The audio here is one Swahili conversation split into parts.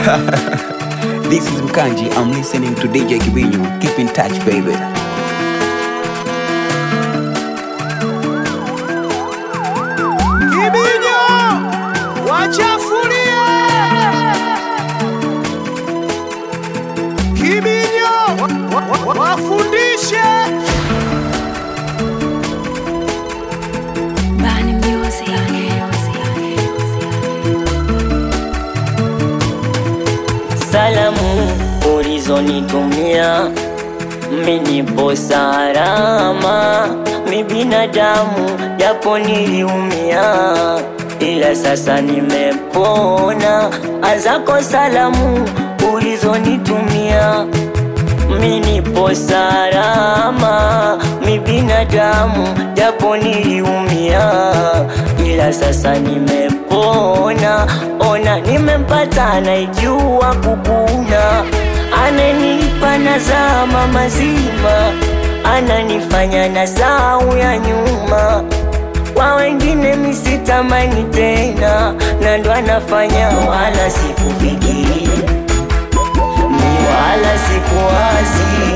this is Mkanji. I'm listening to DJ Kibinyo. Keep in touch, baby. Kibinyo wachafulie, Kibinyo wa- wa- wa- wafundishe Bani Music. Salamu ulizonitumia minipo salama, mi binadamu japo niliumia, ila sasa nimepona. Azako salamu ulizonitumia minipo salama, mi binadamu japo niliumia, ila sasa nimepona. Ona nimempata anayejua kukuna, ananipa nazama mazima, ananifanya na sau ya nyuma kwa wengine misitamani tena, na ndo anafanya wala sikufikiri ni wala sikuwazi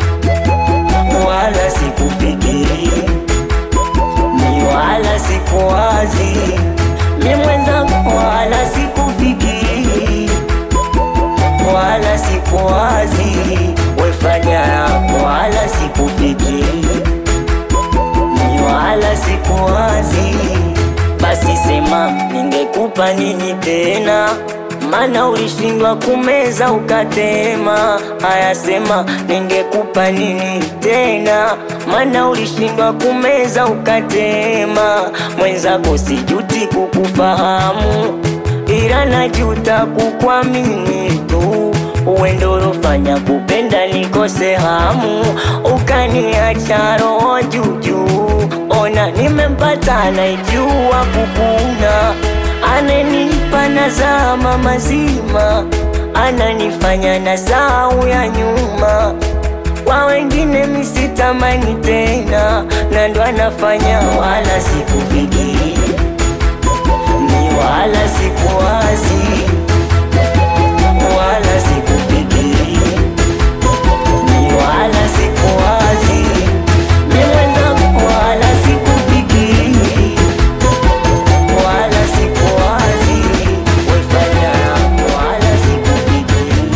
wala sikufikiri ni wala sikuwazi mi mwenzangu wala sikufikiri wala sikuwazi wefanya yako wala sikufikiri ni wala sikuwazi basi sema ningekupa nini tena mana ulishindwa kumeza ukatema haya sema ningekupa nini tena mana ulishindwa kumeza ukatema mwenzako sijuti kukufahamu ila najuta kukwamini tu uendorofanya kupenda nikose hamu ukaniacha roho juujuu ona nimempata anaijua kukuna ananipa nazama mazima ananifanya na sau ya nyuma kwa wengine misitamani tena na ndo anafanya wala sikufikiri ni wala sikuwazi wala sikufikiri ni wala sikuwazi mi mwenzangu wala sikufikiri wala sikuwazi wefanya wala sikufikiri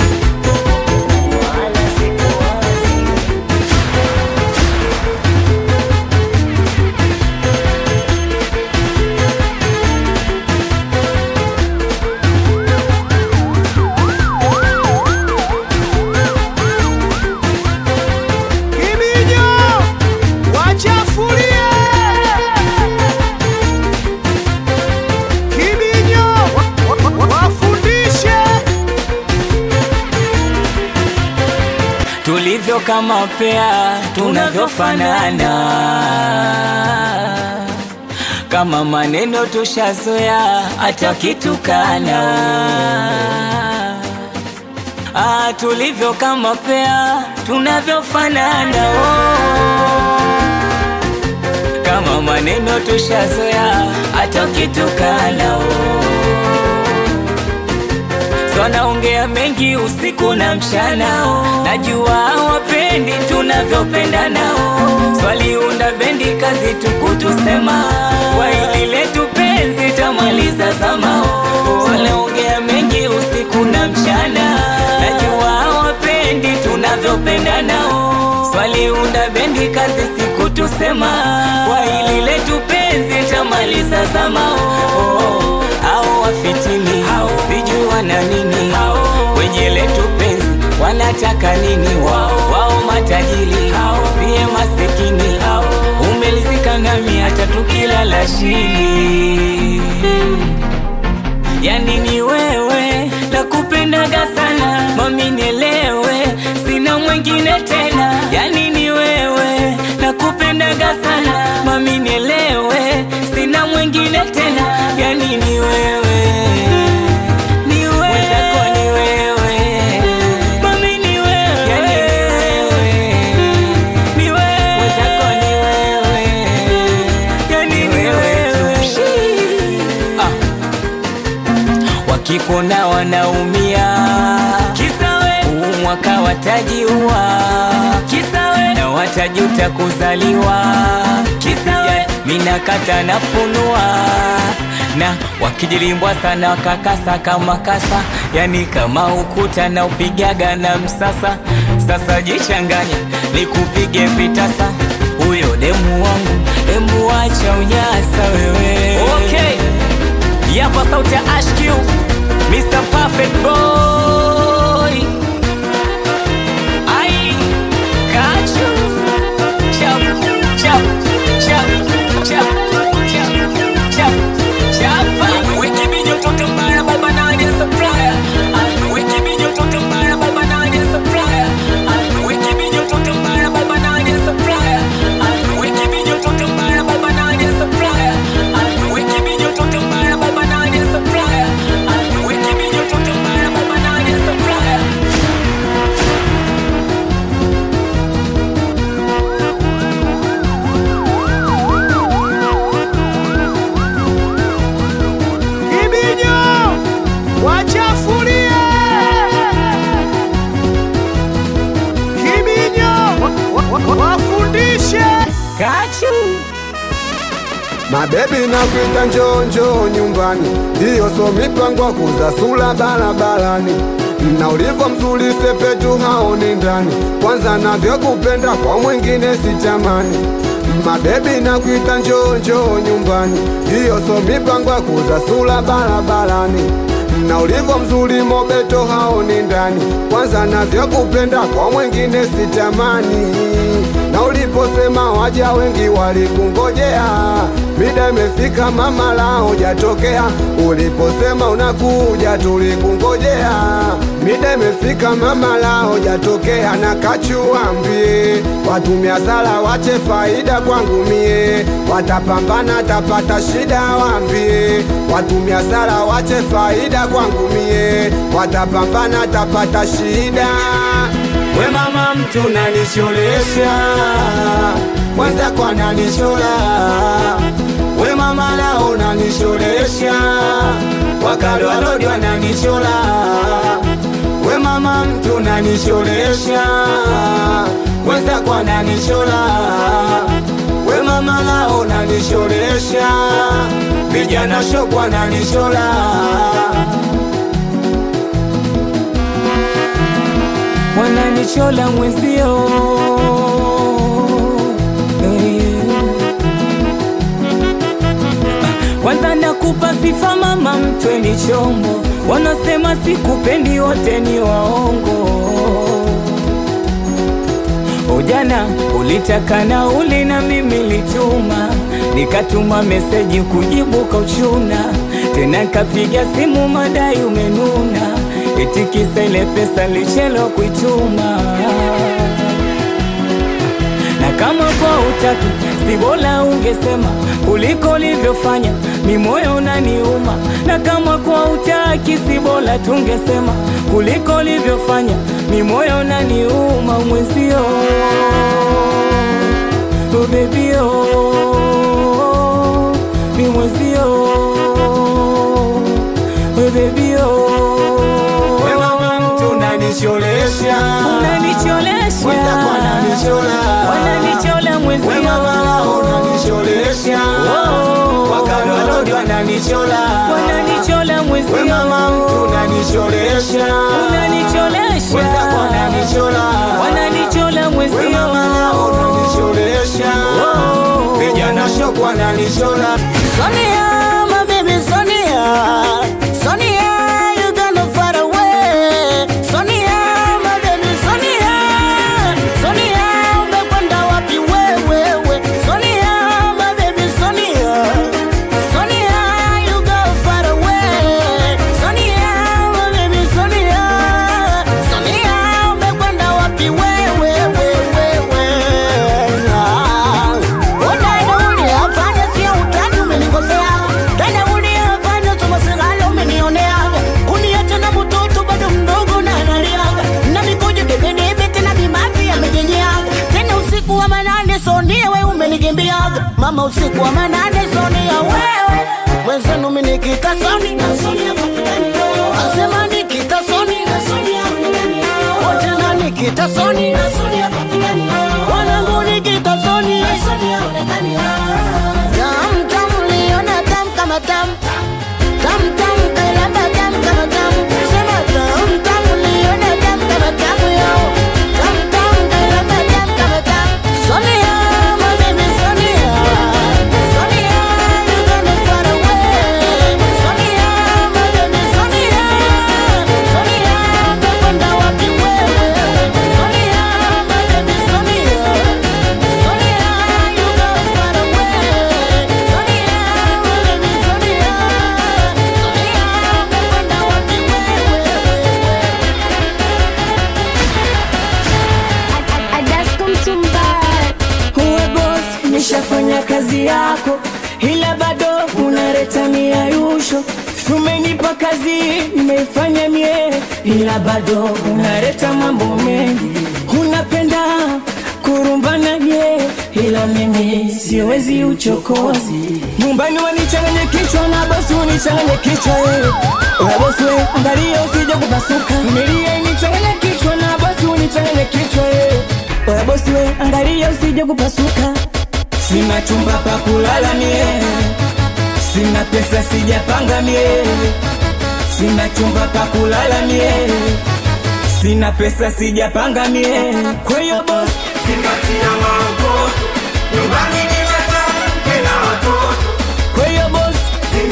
wala sikuwazi Kibinyo wachafulie, Kibinyo wa- wa- wa- wafundishe tulivyo kama pea tunavyofanana, kama maneno tushazoea hata kitukana. Ah, tulivyo kama pea tunavyofanana oh. kama maneno tushazoea hata kitukana oh. So naongea mengi usiku na mchana oh. Najua hawapendi tunavyopenda nao Swaliunda bendi kazi tukutusema Kwa hili letu penzi tamaliza zama oh. So naongea mengi usiku na mchana Najua hawapendi tunavyopenda nao Swaliunda bendi kazi siku tusema Kwa hili letu penzi tamaliza zama oh. Au wafitini sijui wana nini kwenye letu penzi wanataka nini wao wao matajiri siye masikini umelizika nami hata tukilala chini yani ni wewe nakupendaga sana mami nielewe sina mwingine tena yani ni wewe nakupendaga sana mami nielewe sina mwingine tena yani ni wewe ni wewe Mwenzako ni wewe mami ni wewe yani ni wewe ni wewe Mwenzako ni wewe yani ni wewe ah wakipona wanaumia. Kisawe huu mwaka watajiua, kisawe na watajuta kuzaliwa. Kisawe mina kata nafunua na wakijilimbwa sana wakakasa kama kasa, yani kama ukuta na upigaga na msasa. Sasa jichanganya nikupige vitasa, huyo demu wangu, demu wacha unyasa wewe. Okay. Yapa sauti ya HQ Mr. Perfect Boy Ai Kachu Chap Chap Chap Chap Chap Chap Chapa Wiki bijo toto mbaya baba nani supplier Wiki bijo toto mbaya baba nani supplier Wiki bijo toto mbaya baba nani supplier Wiki bijo toto mbaya baba nani supplier Wiki bijo toto mbaya baba nani supplier Wiki bijo toto mbaya baba nani supplier Kibinyo wachafulie. Kibinyo wa- wa- wa- wafundishe. Kachu Mabebi na kuita njoo njoo nyumbani, ndiyo so mipango kuza sula barabarani na ulivyo mzuri sepetu haoni ndani, kwanza navyokupenda kwa mwingine sitamani. Mabebi na kuita njoo njoo nyumbani, ndiyo so mipango kuza sula barabarani na ulivyo mzuri mobeto haoni ndani, kwanza navyokupenda kwa mwingine sitamani na uliposema waja wengi walikungojea, mida imefika mama lao jatokea. Uliposema unakuja tulikungojea, mida imefika mama lao jatokea. Na kachuambie watumia sala wache faida kwangu mie, watapambana tapata shida, waambie watumia sala wache faida kwangu mie, watapambana tapata shida. We mama mtu nanisholesha, mwenzako ananishola. We mama lao nanisholesha, wakalo walodi wananishola. We mama mtu nanisholesha, mwenzako ananishola. We mama lao nanisholesha, vijana shopo wananishola. wananichola mwenzio Eh. kwanza nakupa sifa mama mtwe ni chombo wanasema sikupendi wote ni waongo Ujana ulitaka nauli na mimi lituma, nikatuma meseji kujibu kauchuna, tena nkapiga simu madai umenuna, eti kisa ile pesa lichelewa kuituma na kama kwa utaki si bora ungesema kuliko ulivyofanya, mi moyo unaniuma. Na kama kwa utaki si bora tungesema kuliko ulivyofanya, mi moyo unaniuma mwenzio. Oh baby oh, mi mwenzio. Oh baby oh, We mama mtu unanisholesha, unanicholesha Mwenzako ananichola. wananichola mwenzio we mama lao unanisholesha, Oh. wakalo walodi wananichola. wananichola mwenzio We mama mtu unanisholesha, unanicholesha Mwenzako ananichola. wananichola we mwenzio mama lao unanisholesha, Oh. vijana shopo wananichola. Sonia, my baby Sonia. Sonia, you gonna far away. Sonia, my baby Sonia. Sonia, umekwenda wapi wewe? Sonia, my baby Sonia. Sonia, you go far away. Sonia, my baby Sonia. Sonia, umekwenda wapi wewe? Ona uliyafanya sio utani, umenikosea. Tena uliyafanya tumasigala, umenionea. Kuniacha na mtoto bado mdogo na analiaga. Na mikojo debedebe, tena vimavi yamejengea. Tena usiku wa manane Sonia, we umenigimbiaga. Mama usiku wa manane Sonia, wewe mwenzenu minikika Sonia. kazi yako, ila bado unaleta miayusho. Umenipa kazi nimeifanya mie, ila bado unaleta mambo mengi. Unapenda kurumbana mie, ila mimi siwezi uchokozi. Nyumbani wanichanganya kichwa na bosi unichanganya kichwa eh. Oya bosi we, angalia usije kupasuka. Familia inichanganya kichwa na bosi unichanganya kichwa eh. Oya bosi we, angalia usije kupasuka. Sina chumba pa kulala mie, sina pesa sijapanga mie, sina chumba pa kulala mie, sina pesa sijapanga mie. Kwa hiyo bosi kwa hiyo bosi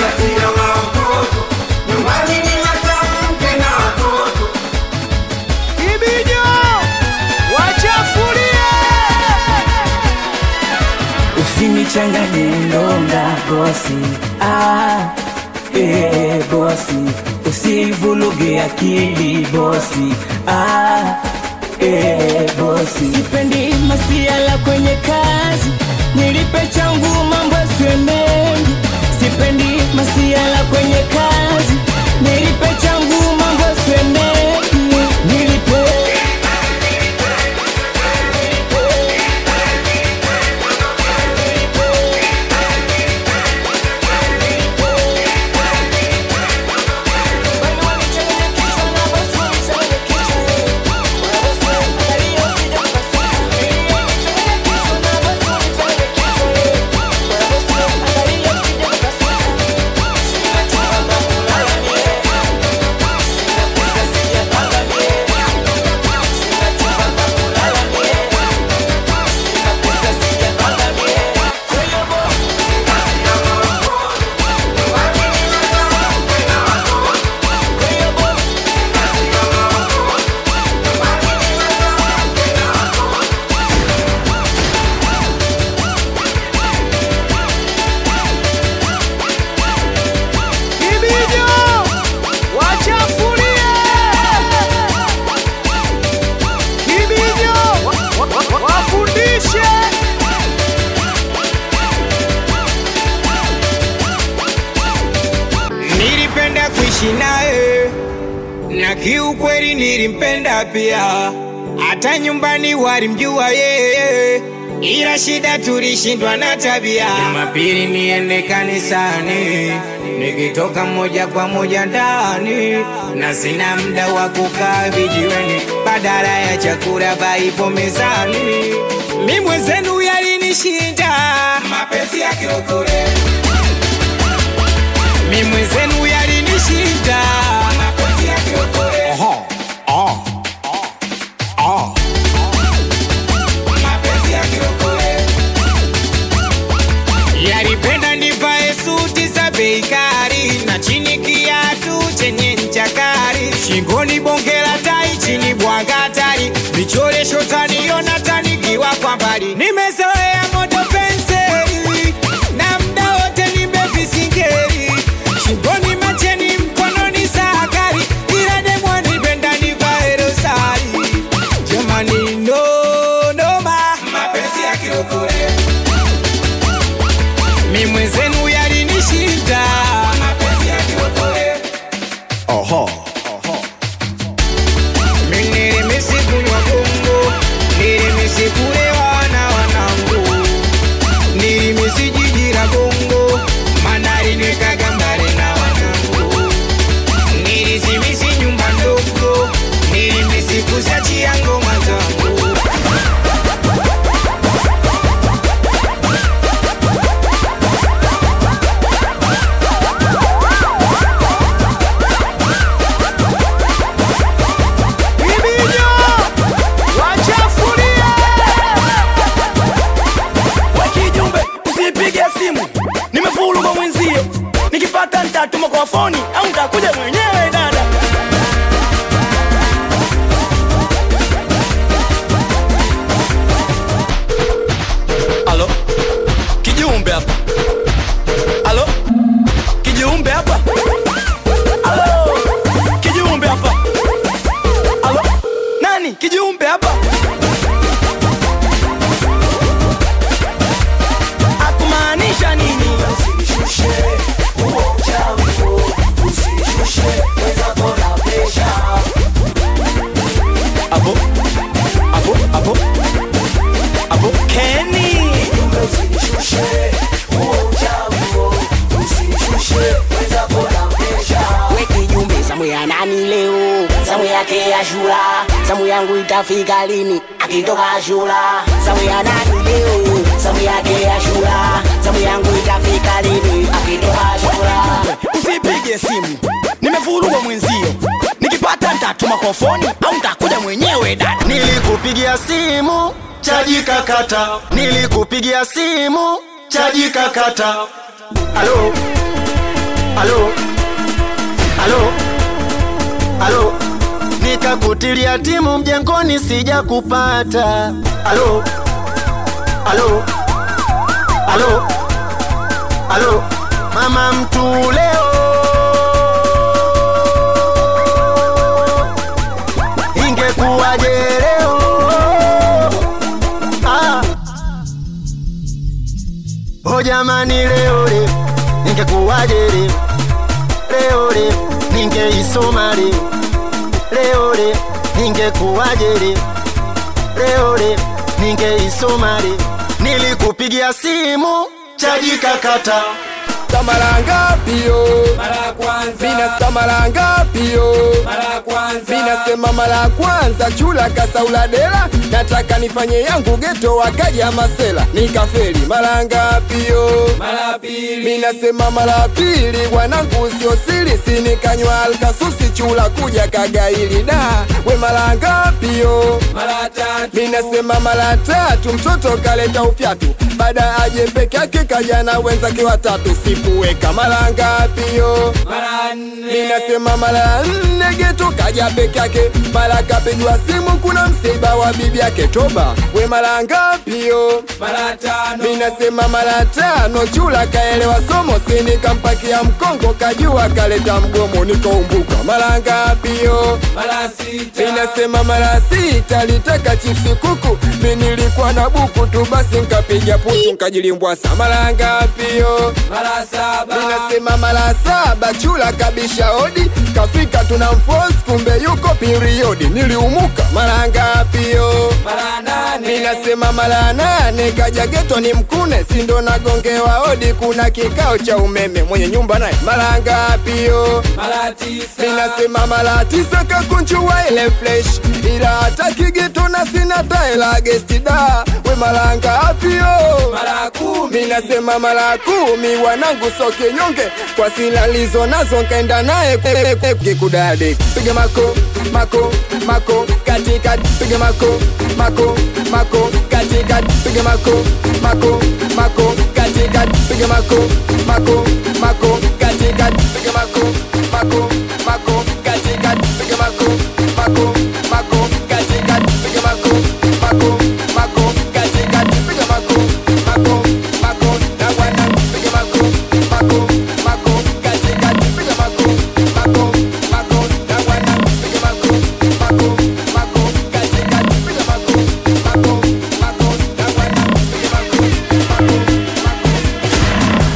Kibinyo wachafulie Usinichanganye ndonga bosi, ah, eh, bosi, usivuluge akili bosi, ah, eh, bosi. Sipendi masiala kwenye kazi, nilipe changu mambo yasiwe mengi. Sipendi masiala kwenye kazi, nilipe changu mambo yasiwe mengi. Nilipe Kibinyo wachafulie Kibinyo wa- wa- wa- wafundishe Nilipenda kuishi naye na kiukweli nilimpenda pia, hata nyumbani walimjua yeye, ila shida tulishindwa na tabia. Jumapili niende kanisani, nikitoka moja kwa moja ndani, na sina muda wa kukaa vijiweni, badala ya chakula baipo mezani. Mi mwenzenu yalinishinda mapenzi ya kirokore mi mwenzenu yalinishinda mapenzi ya kiokole. Mapenzi ya kiokole. Yalipenda nivae suti za bei kali na chini kiatu chenye ncha kali, shingoni bonge la tai, chini bwaga hatari, michoresho taniona tanikiwa kwa mbali. Nimezoea moto penseli na mda wote nimevisingeli, shingoni macheni, mkononi sakari, ila demwa nipenda nivae rosari. Jamani, no noma, mapenzi ya kiokole mi mwenzenu yalinishinda mapenzi ya kiokole. Mi nilimisi kunywa bongo, nilimisi kulewa na wanangu, nilimisi jiji la bongo, manari nikaga mbali na wanangu, nilisimisi nyumba ndogo, nilimisi kusiachia ngoma zangu. yake ashura samu yangu itafika lini akitoka ashura samu ya nani leo samu yake ashura samu yangu itafika lini akitoka ashura usipige simu nimevurugwa mwenzio nikipata ntatuma kwa foni au ntakuja mwenyewe dada nilikupigia simu chaji kakata nilikupigia simu chaji kakata alo alo alo alo nikakutilia timu mjengoni sija kupata alo alo alo alo mama mtu leo ingekuwaje leo ah. o jamani leo leo ingekuwaje leo leo leo ningeisoma leo leo leo ningekuwaje leo leo leo ningeisoma leo nilikupigia simu chaji kakata samara ngapi yo mina samara ngapi yo minasema mara ya kwanza chula kasauladela nataka nifanye yangu geto wakaja masela nikaferi mara ngapi yo minasema mara ya pili wanangu sio siri sinikanywa alkasusi chula kuja kagaili da we mara ngapi yo minasema mara tatu mtoto kaleta ufyatu baada aje peke yake kaja na wenzake watatu sipuweka mara ngapi yo minasema mara nne geto kaja peke yake mara kapigwa simu kuna msiba wa bibi yake toba we mara ngapi yo minasema mara tano chula kaelewa somo sinikampakia mkongo kajua kaleta mgomo nikaumbuka mara ngapi yo minasema mara sita litaka chipsi kuku mi nilikuwa na buku tu basi nkapiga putu nkajilimbwasa mara ngapi yo minasema mara saba chula kabisha hodi kafika tuna mfos kumbe yuko periodi niliumuka mara ngapi yo minasema mara nane kaja geto ni mkune sindo nagongewa hodi kuna kikao cha umeme mwenye nyumba naye mara ngapi yo minasema mara tisa kakunjua ile flesh ila hata kigeto na sina taela gestida we mara ngapi yo minasema mara kumi wanangu soke nyonge kwa silalizo nazo nkaenda naye kikudade piga mako mako mako katika piga mako mako mako katika piga mako mako mako katika piga mako mako mako katika piga mako mako mako katika piga mako mako mako katika piga mako mako mako katika piga mako mako mako na bwana piga mako mako mako katika piga mako mako mako na bwana piga mako mako mako katika piga mako mako mako na bwana piga mako mako mako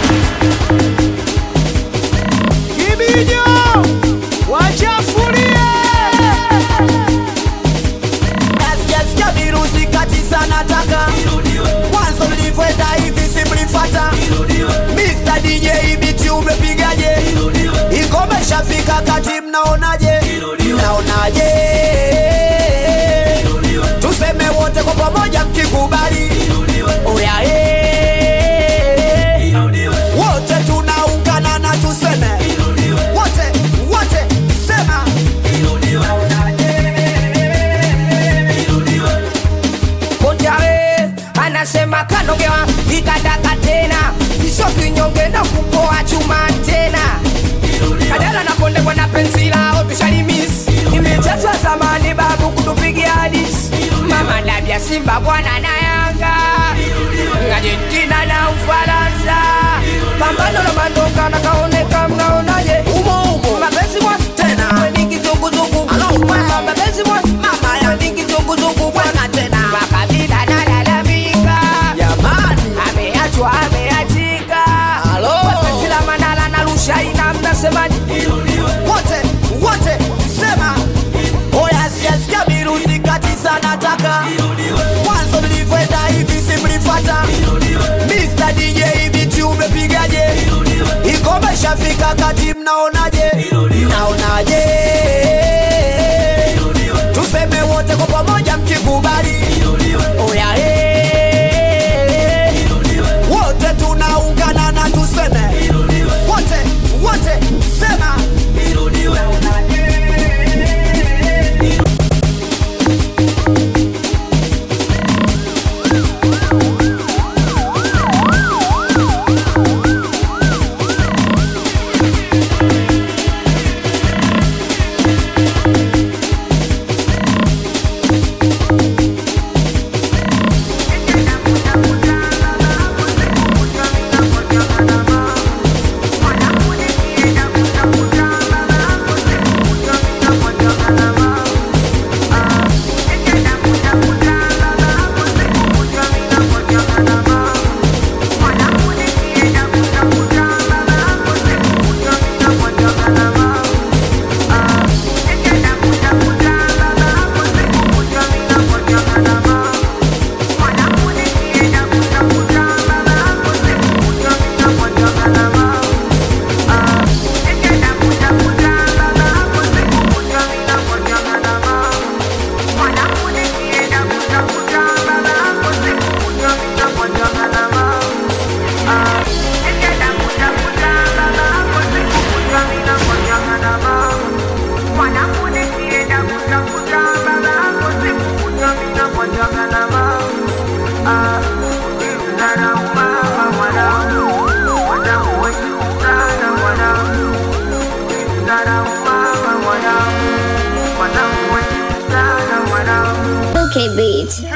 Kibijo wachafulie Nasikia virusi kati sana taka mwanzo mlivyoenda hivi simlifata Mr. DJ biti umepigaje ingome shafika kati mnaonaje mnaonaje tuseme wote kwa pamoja mkikubali oya eh. wote tunaungana na tuseme wote wote sema Konjare anasema kanogewa ikataka tena iso kinyonge na kupoa chuma tena kadala na konde kwa na penzi lao tushalimis imechezwa zamani babu kutupigia hadis mama labia simba bwana na yanga argentina na ufaransa pambano la mandoka na kaoneka mnaonaje umo umo mapenzi mwa Tena. weni kizunguzungu Alo, mama mapenzi mwa mama ya weni kizunguzungu bwana tena makabila nalalamika jamani ameachwa ameachika Halo. Wapenzi la manala na rushaina mnasemaje wote wote sema oya sijasikia virusi kati sana taka mwanzo mlivyoenda hivi simlifata Mr. DJ biti umepigaje ingome shafika kati mnaonaje mnaonaje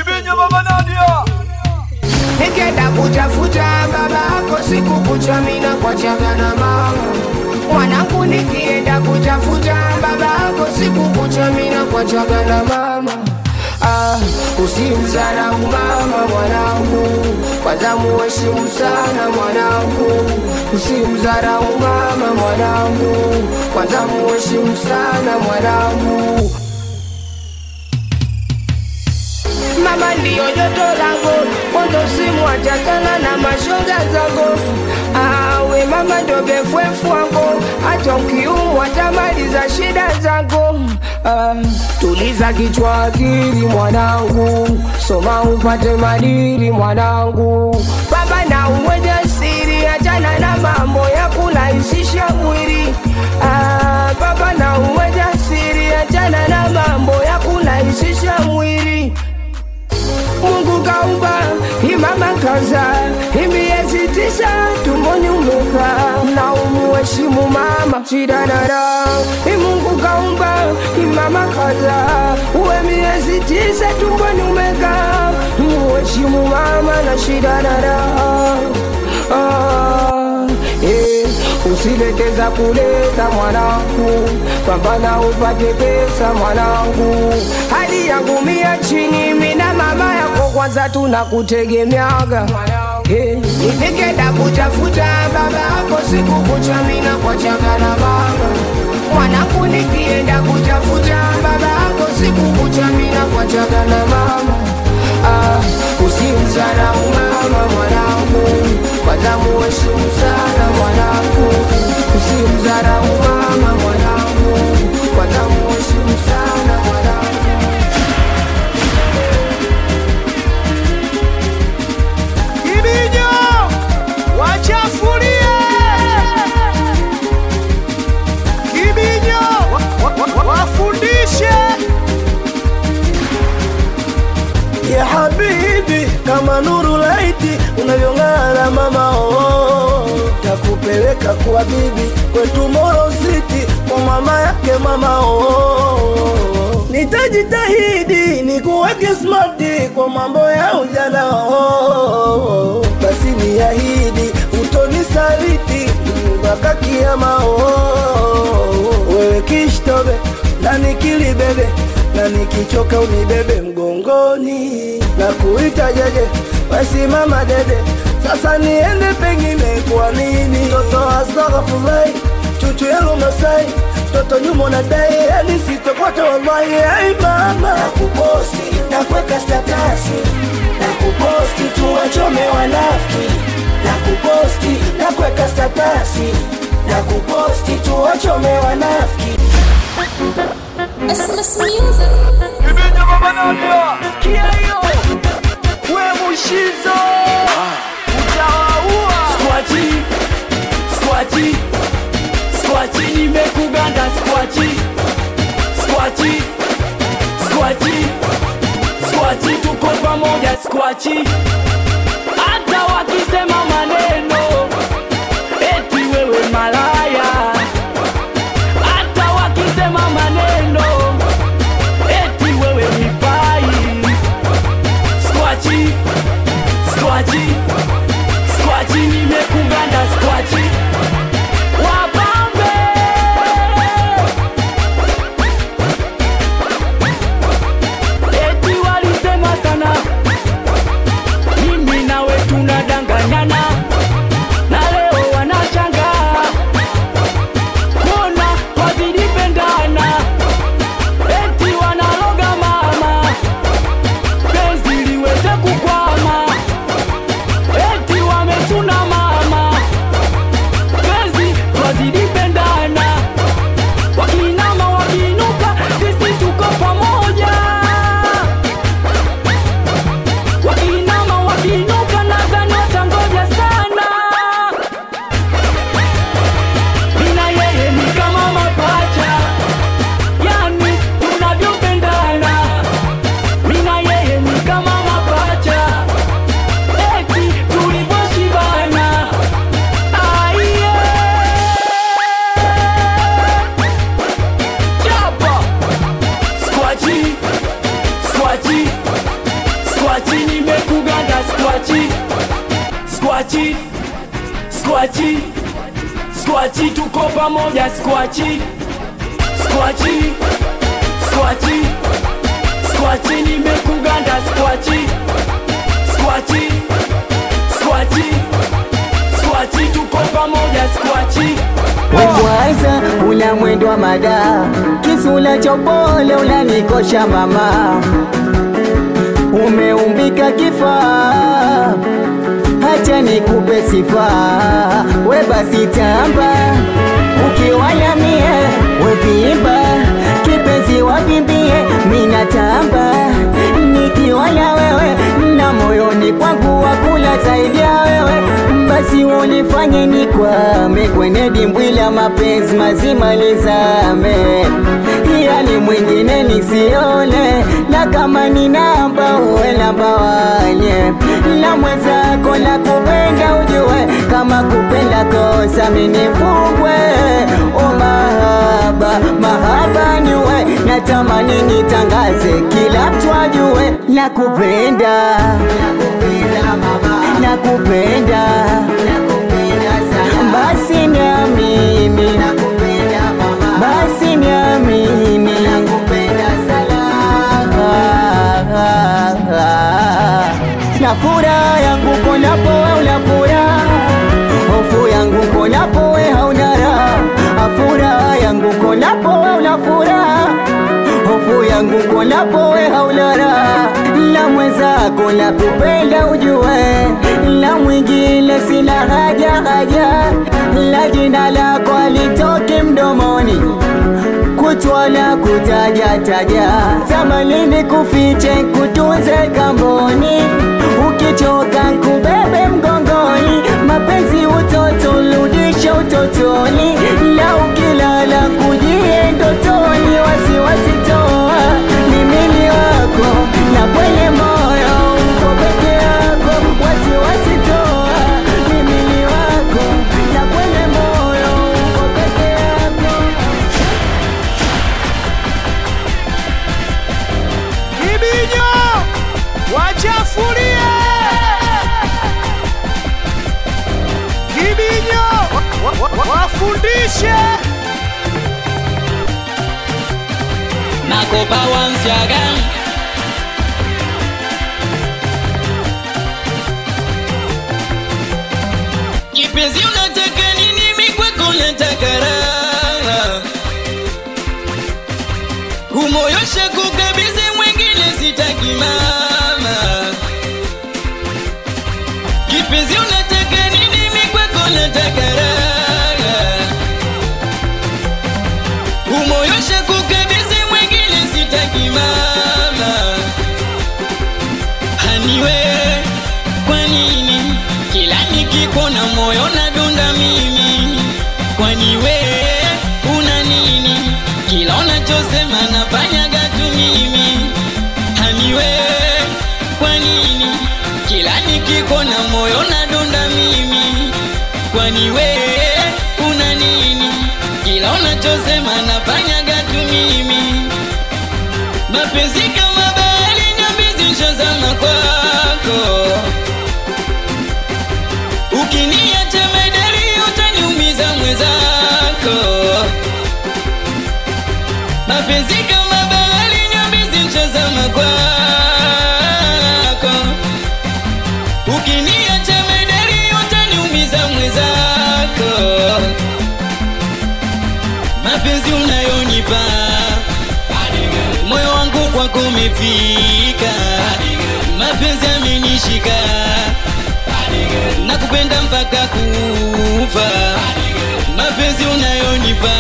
Nikenda kutafuta baba yako siku kucha mina kwa chaga na mama mwanangu, nikienda kutafuta baba yako siku kucha mina kwa chaga na mama Ah, usimdharau mama mwanangu, kwanza muheshimu sana mwanangu. Usimdharau mama mwanangu, kwanza muheshimu sana mwanangu. Mama ndiyo joto langu, kondo simu achakana na mashoga zangu. Awe mama ndo befwefu wangu, hata ukiumwa tamaliza shida zangu. Ah, tuliza kichwa akili mwanangu, soma upate madili mwanangu. Baba na uwe jasiri, achana na mambo ya kurahisisha mwili. Ah, baba na uwe jasiri, achana na mambo ya kurahisisha mwili. Mungu kaumba imama kaza imiezi tisa tumboni umekaa na umuheshimu mama shidadada Mungu kaumba imama kaza uwe miezi tisa tumboni umekaa muheshimu mama na shidadada ah, eh, usileteza kuleta mwanangu, pambana upate pesa mwanangu. Hali yangu mia chini, mina mama yako kwanza tunakutegemeaga Eh, nikenda kutafuta baba yako siku kucha mina kwa chaga na mama mwanangu, nikienda kutafuta baba yako siku kucha mina kwa chaga na mama ah, usimdharau mama mwanangu, kwanza muheshimu sana mwanangu, usimdharau mama mwanangu, kwanza muheshimu sana mwanangu. Ibinyo wachafulie Kibinyo wa- wa- wa- wafundishe ya habibi kama nuru laiti unavyong'ara mama oh, takupeleka kwa bibi kwetu Moro City kwa mama yake mama oh, nitajitahidi nikuweke smarti kwa mambo ya ujana oh, basi niahidi utonisaliti mpaka kiama oh, wewe kishtobe na nikilibebe na nikichoka unibebe mgongoni na kuita jeje wasimama dede sasa niende pengine kwa nini toto astaghfirullah chuchu yangu masai toto nyuma na dai yani sitokote wallahi ai mama kuposti na kuweka statasi na kuposti tuwachome wanafiki na kuposti na kuweka statasi na kuposti tuwachome wanafiki Christmas music. kia hiyo we mushizo utawaua Squachi, squachi, squachi, nimekuganda squachi, squachi, squachi, squachi, tuko pamoja squachi. Hata wakisema maneno eti wewe malaya, hata wakisema maneno eti wewe mifai, squachi, squachi Squachi nimekuganda squachi Wapambe Eti walisema sana Mimi nawe tunadanganyana Na leo wanashangaa Kuna wazilipendana Eti wanaloga mama Penzi liweze kukwama skwachi nimekuganda skwachi skwachi skwachi skwachi tuko pamoja skwachi skwachi skwachi skwachi nimekuganda skwachi skwachi skwachi skwachi tuko pamoja skwachi Wekwaza una mwendo wa mada, kisula cha upole unanikosha mama, umeumbika kifaa, hacha nikupe sifa, we basi tamba, ukiwala mie wevimba, kipenzi wavimbie, mina tamba, nikiwala wewe na moyoni kwangu wakula zaidi ya wewe basi unifanye nikwame kwenye dimbwi la mapenzi mazima lizame, yani mwingine nisione, na kama ni namba uwe namba wanye na mwenzako la kupenda ujue, kama kupenda kosa minifungwe o mahaba mahaba niwe natamani nitangaze kila mtu ajue nakupenda nakupenda basi niamini basi niamini na furaha yangu konapo we una furaha hofu yangu konapo we hauna raha furaha yangu konapo we una furaha hofu yangu konapo we hauna raha la mwenzako la kupenda ujue la mwingine sina haja haja la jina lako alitoki mdomoni kutwala kutaja taja tamanini kufiche kutunze kamboni ukichoka kubebe mgongoni mapenzi utoto rudisha utotoni na ukilala kujie ndotoni wasiwasi toa mimili wako na kwenye moyo uko peke yako wasiwasi toa mimili wako na kwenye moyo uko peke yako Kibinyo wachafulie Kibinyo wa- wa- wa- wafundishe Nakopa once again. Kipenzi unataka nini? Mimi kwako nataka raha. Kumoyosha kukabidhi mwingine sitaki mama. Kipenzi unataka nini? Mimi kwako nataka raha. Kumoyosha kukabidhi mwingine sitaki mama. Haniwe, kwa nini kila nikikuona moyo nadunda mimi? Kwani we una nini? Kila unachosema nafanyaga tu mimi. Haniwe, kwa nini kila nikikuona moyo nadunda mimi? Kwani we una nini? Kila unachosema nafanyaga tu mimi. Mapenzi kama bahari, nyambizi nishazama kwako. Ukiniacha medali, utaniumiza mwenzako. Mapenzi kama bahari, nyambizi nishazama kwako. Ukiniacha medali, utaniumiza mwenzako. Mapenzi unayonipa moyo wangu kwako umefika, mapenzi amenishika, nakupenda mpaka kufa. Mapenzi unayonipa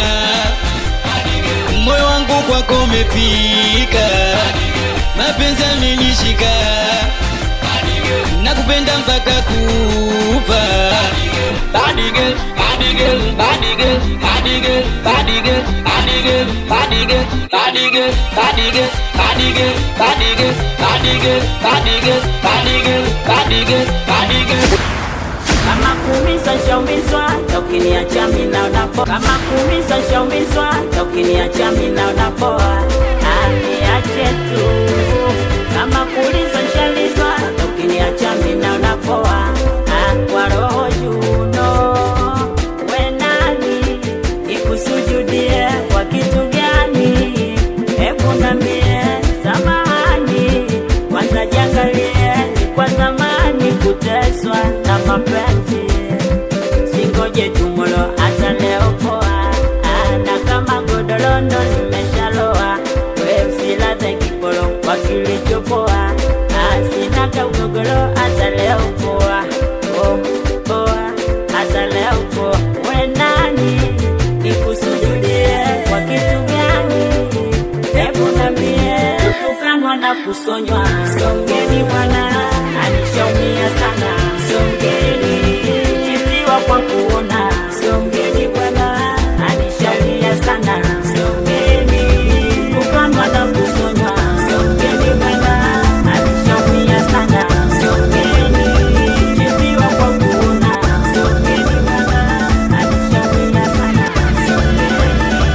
moyo wangu kwako umefika, mapenzi amenishika, nakupenda mpaka kufa. Body girl, body girl, body girl, body girl, body girl, body girl, body girl, body girl, body girl, body girl, body girl, body girl, body girl, body girl, body girl, body girl. kama kuumiza shaumizwa ukiniacha mimi naona poa kama kuumiza shaumizwa ukiniacha mimi naona poa aniache tu kama kuliza nshalizwa ukiniacha mina unapoa Ah, kwa roho juno we nani nikusujudie kwa kitu gani hebu nambie samahani kwanza jangalie ni kwa zamani kuteswa na mapenzi singoje tumolo hata leo poa Ah, na kama godolondo nimeshaloa we usilaze kipolo kwa kilichopoa Ah, sina kaugogolo hata leo poa oh, poa hata leo poa we nani nikusujudie kwa kitu gani hebu nambie kutukanwa na kusonywa songeni bwana anishaumia sana songeni kutiwa kwa kuona songeni bwana anishaumia sana songeni kukanwa na kusonywa songeni bwana anishaumia sana songeni kutiwa kwa kuona songeni bwana anishaumia sana songeni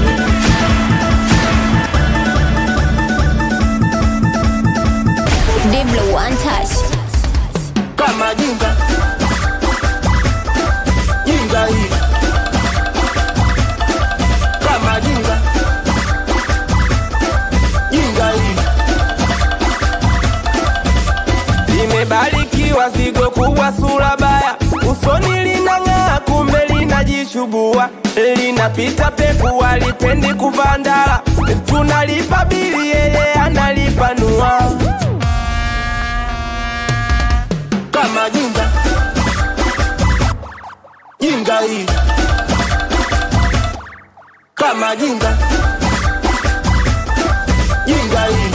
Diblo one touch. kama jinga jinga hii kama jinga jinga hii limebarikiwa zigo kubwa sura baya usoni linang'aa kumbe linajishubua linapita peku walipendi kuvandala tunalipa bili yeye analipanua kama jinga jinga hii kama jinga jinga hii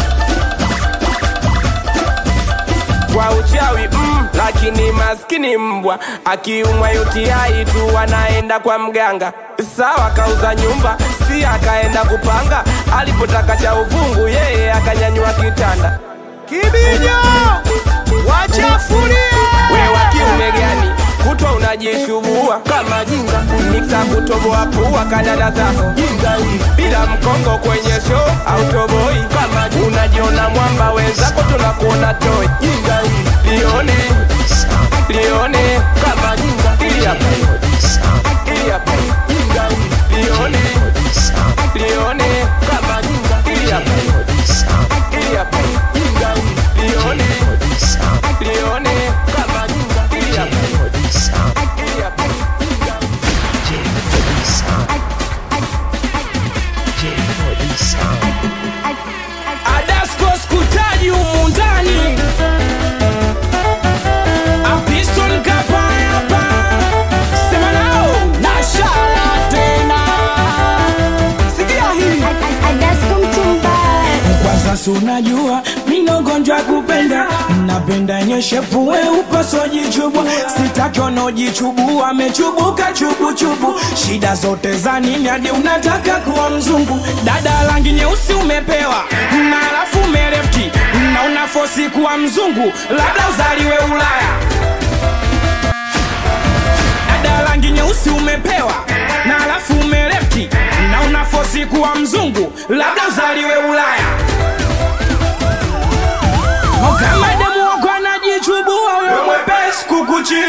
kwa uchawi mm, lakini maskini mbwa akiumwa UTI tu anaenda kwa mganga sawa kauza nyumba si akaenda kupanga alipotaka cha uvungu yeye akanyanyua kitanda Kibinyo wachafulie we wa kiume gani kutwa unajishubua kama jinga miksa kutoboa pua kadada zako jinga hii bila mkongo kwenye show au toboi kama unajiona mwamba wenzako tunakuona toi jinga hii lione lione kama jinga ili hapa ili hapa jinga hii lione lione kama jinga ili hapa ili hapa jinga hii lione lione kama jinga ili hapa ili hapa Adasko skutaji humu ndani Apiston kapaya hapa Sema nao na shala tena Sikia hii kwanza si unajua mina ugonjwa wa kupenda napenda nyeshepuwe upasojichubwa sitaki wanaojichubua amechubuka chubuchubu shida zote za nini hadi unataka kuwa mzungu dada rangi nyeusi umepewa na alafu umerefti na unafosi kuwa mzungu labda uzaliwe ulaya dada rangi nyeusi umepewa na alafu umerefti na unafosi kuwa mzungu labda uzaliwe ulaya O kama demu wako anajichubua huyo mwepesi kukuchi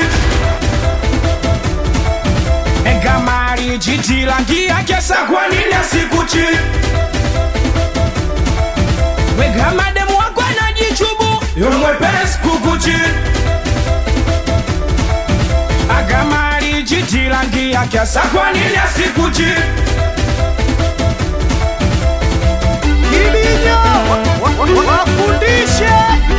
E kama alijiti rangi yake sa kwa nini asikuchi We kama demu wako anajichubu huyo mwepesi kukuchi Akama alijiti rangi yake sa kwa nini asikuchi Ibinyo wafundishe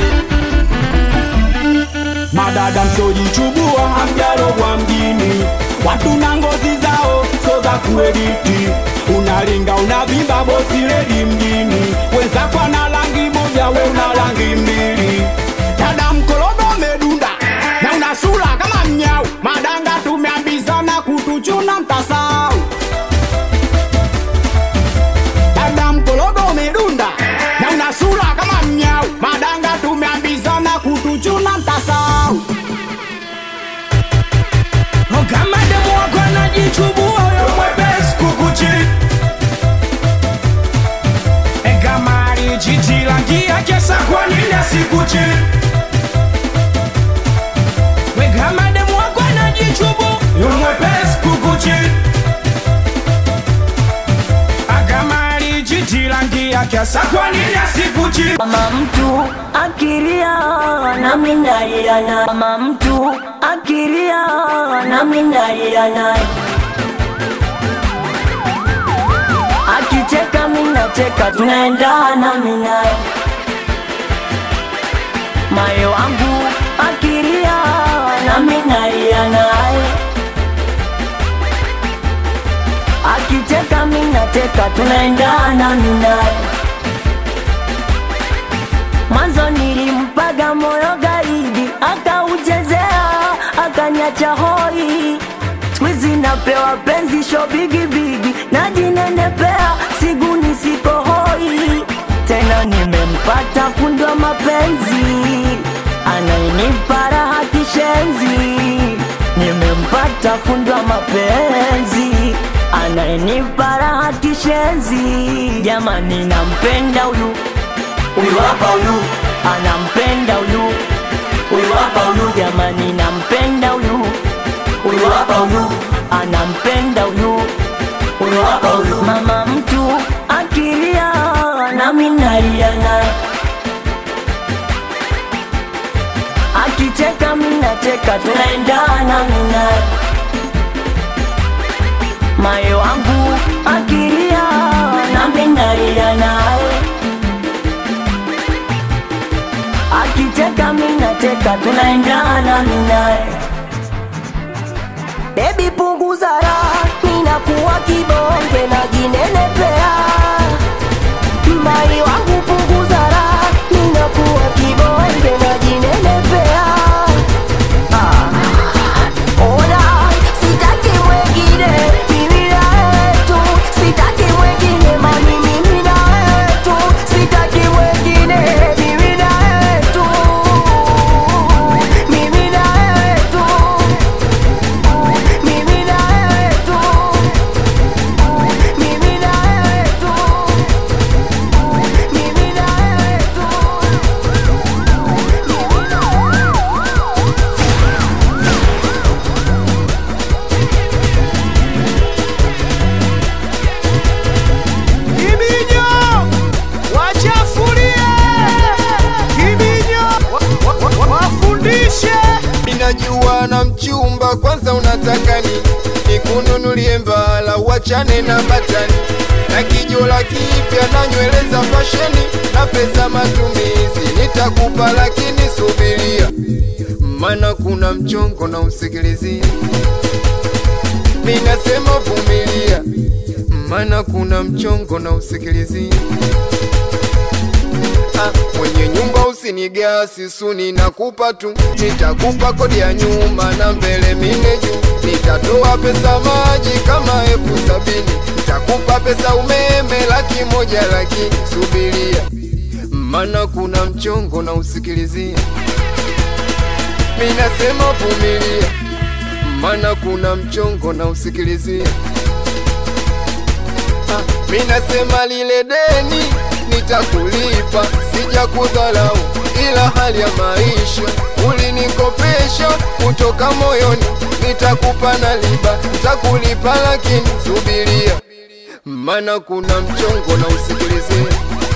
madada msojichubua amjarogwa mjini watu na ngozi zao so za kuediti unalinga unavimba bosi redi mjini wenzako na rangi moja we una rangi mbili dada mkologo umedunda na una sura kama mnyau madanga tumeambizana kutuchuna mtasau dada mkologo umedunda na una sura kama mnyau madanga tumeambizana kutuchuna mtasau kama demu wako anajichubua huyo mwepesi kukuchi E kama alijiti rangi yake sa kwa nini sikuchi we kama demu wako anajichubu yumwepesi kukuchi akama alijijilangi yake asa kwa nini asikuchi Kama mtu akiria nami nalia naye, kama mtu akiria nami nalia naye, akicheka mimi nacheka, tunaendana mimi naye, moyo wangu akiria nami nalia naye, akicheka mimi nacheka, tunaendana mimi naye Mwanzo nilimpaga moyo gaidi, akauchezea akaniacha hoi. Siku hizi napewa penzi sho bigi bigi, najinenepea siguni siko hoi. Tena nimempata fundi wa mapenzi, anainipa raha kishenzi. Nimempata fundi wa mapenzi, anainipa raha kishenzi. Jamani, nampenda huyu huyu hapa huyu anampenda huyu huyu hapa huyu jamani nampenda huyu huyu hapa huyu anampenda huyu huyu hapa huyu mama mtu akilia nami nalia naye akicheka mimi nacheka tunaendana mimi naye mayo wangu akilia nami nalia naye akicheka mimi nacheka tunaendana mimi naye Baby punguza raha ninakuwa kibonge na jinenepea Mai wangu punguza raha ninakuwa kibonge na jinenepea ah. Ona sitaki mwengine mimi na wetu sitaki mwengine mami mimi na wetu sitaki mwengine mimi na wetu mimi na wetu mimi na wetu mimi na wetu mimi na wetu Kibinyo wachafulie, Kibinyo wa- wa- wa- wafundishe. Ninajua na mchumba, kwanza unataka nini? Nikununulie mbala, uachane na batani na kijola kipya na nywele za fasheni na pesa matumizi nitakupa, lakini subiria, mana kuna mchongo na usikilizia. Ninasema vumilia, mana kuna mchongo na usikilizia. Ah, mwenye nyumba usinigasi suni nakupa tu, nitakupa kodi ya nyuma na mbele mine juu, nitatoa pesa maji kama elfu sabini, nitakupa pesa umeme laki moja, lakini subiria, mana kuna mchongo na usikilizia. Minasema vumilia, mana kuna mchongo na usikilizia. Ah, minasema lile deni nitakulipa, sija kudhalau, ila hali ya maisha ulinikopesha kutoka moyoni, nitakupa na liba, nitakulipa lakini subiria, mana kuna mchongo na usikilizia.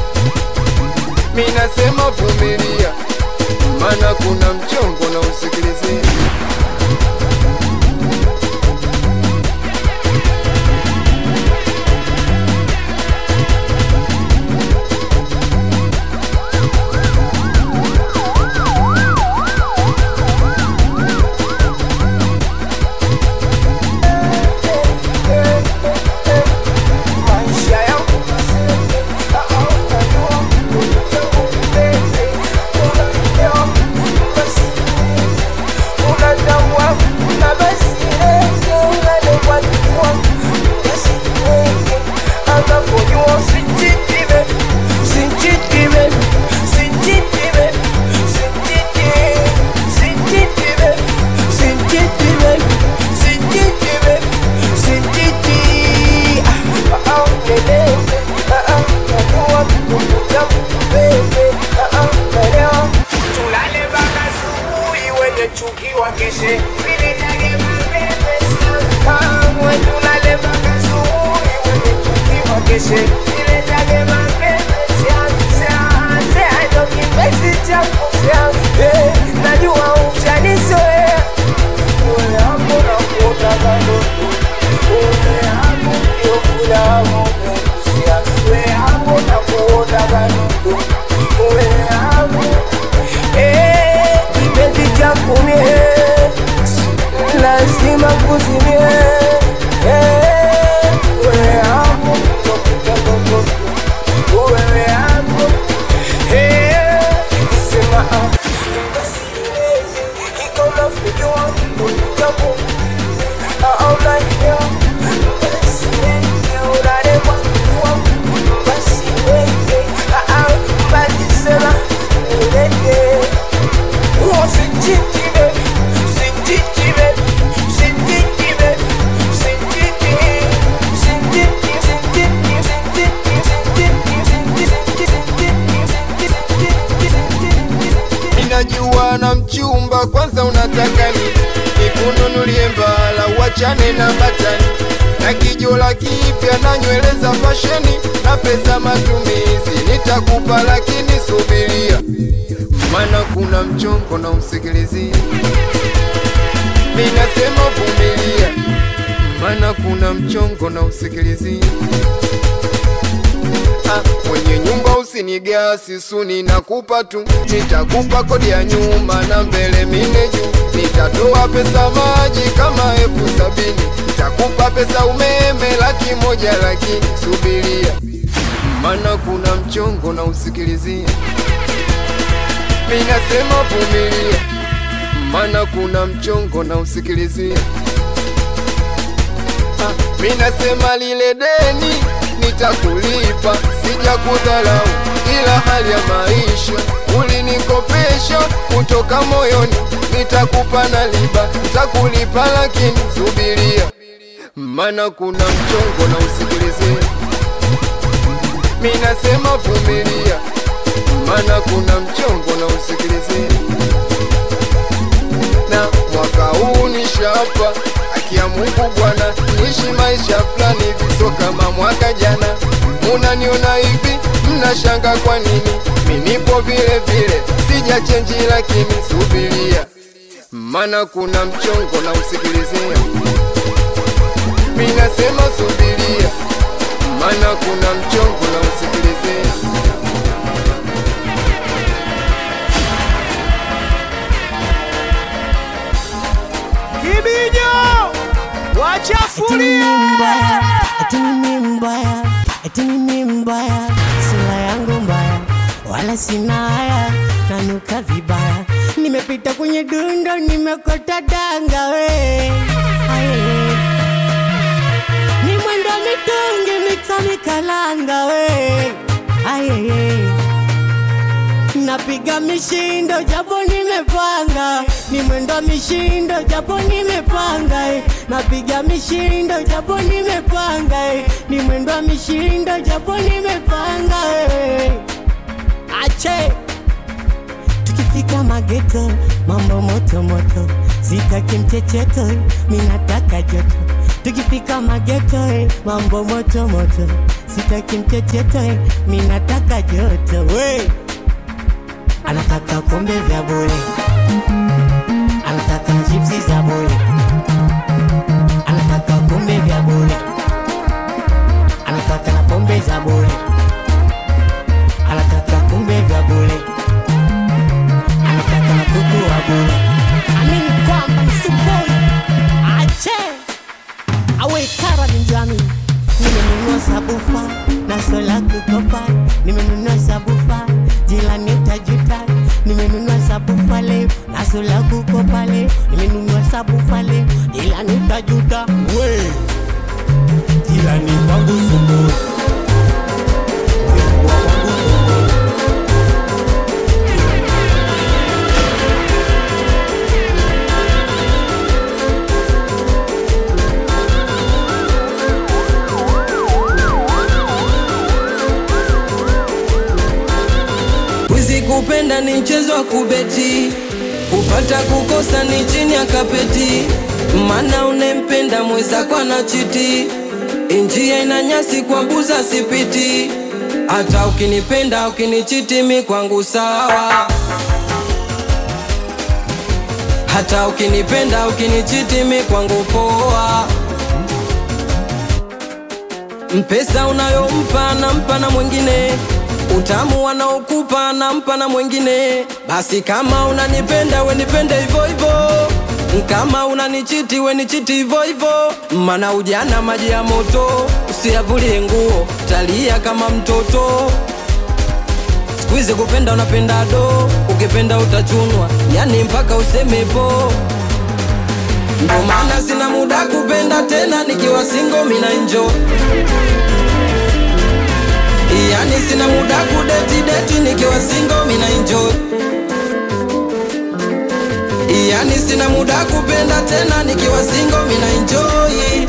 Minasema vumilia, mana kuna mchongo na usikilizia. Una wakeshe Niletage mapepe Kamwe tulale mpaka asubuhi wenye chuki wakeshe Niletage mapepe Ndo kipenzi changu Eh, najua ushanizoea Wewe hapo na kuotaka ndoto Wewe hapo ndio furaha umegusia Wewe hapo na kuotaka ndoto Wewe hapo Eh, kipenzi changu mie lazima kuzimie Eh, wewe hapo ndio kutaka ndoto Wewe hapo Eh, sema ah Ninajua na mchumba, kwanza unataka nini? Nikununulie mbala, uachane na batani na kijola kipya na nywele za fasheni na pesa matumizi nitakupa, lakini subiria, maana kuna mchongo na usikilizia. Ninasema vumilia, maana kuna mchongo na usikilizia. Ah, mwenye nyumba usinigasi suni nakupa tu, nitakupa kodi ya nyuma na mbele mine juu, nitatoa pesa maji kama elfu sabini, nitakupa pesa umeme laki moja, lakini subiria, maana kuna mchongo na usikilizia. Minasema vumilia, maana kuna mchongo na usikilizia. Ah, minasema lile deni nitakulipa, sija kudharau, ila hali ya maisha ulinikopesha kutoka moyoni, nitakupa na liba, nitakulipa lakini subiria, maana kuna mchongo na usikilizia. Minasema vumilia, maana kuna mchongo na usikilizia. Na mwaka huu nishapa haki ya Mungu Bwana, niishi maisha fulani hivi, sio kama mwaka jana. Munaniona hivi, mnashanga kwa nini? Mi nipo vile vile, sija chenji, lakini subiria, maana kuna mchongo na usikilizia. Mi nasema subiria, maana kuna mchongo na usikilizia. Kibinyo wachafulie eti mimi mbaya, eti mimi mbaya, sura yangu mbaya, wala sina haya, nanuka vibaya, nimepita kwenye dundo, nimekota danga we Aye. ni mwendo mitungi mita mikalanga we Aye. napiga mishindo japo nimepanga, ni mwendo mishindo japo nimepanga, eh. napiga mishindo japo nimepanga, eh. ni mwendo mishindo japo nimepanga. eh. Ache tukifika mageto, mambo moto moto, sitaki mchecheto, minataka joto. Tukifika mageto, eh, mambo moto moto, sitaki mchecheto, eh, minataka joto. We anataka kombe vya bure, anataka chipsi za bure, anataka kombe vya bure, anataka na pombe za bure, anataka kombe vya bure, anataka na kuku wa bure. Amini kwamba msiboi ache awe kara ni njami, nimenunua sabufa na sola kukopa, nimenunua sabufa jilani utajuta, nimenunua sabufa leo na sola kukopa leo, nimenunua sabufa leo jilani utajuta, we jilani kwangu sumbui Wizi kupenda ni mchezo wa kubeti, upata kukosa ni chini ya kapeti, mana unempenda mwezako na chiti, njia ina nyasi kwa mbuza sipiti, hata ukinipenda ukinichiti mi kwangu sawa, hata ukinipenda ukinichiti mi kwangu poa. Mpesa unayompa nampa na mwingine, utamu anaokupa nampa na mwingine. Basi kama unanipenda we nipende hivyo hivyo, kama unanichiti we nichiti hivyo hivyo, mana ujana maji ya moto, usiyavulie nguo, talia kama mtoto. Siku hizi kupenda unapenda do, ukipenda utachunwa, yani mpaka useme po. Ndo maana sina muda kupenda tena, nikiwa single mina enjoy Yani sina muda kudeti deti nikiwa single mina enjoy Yani sina muda kupenda tena nikiwa single mina enjoy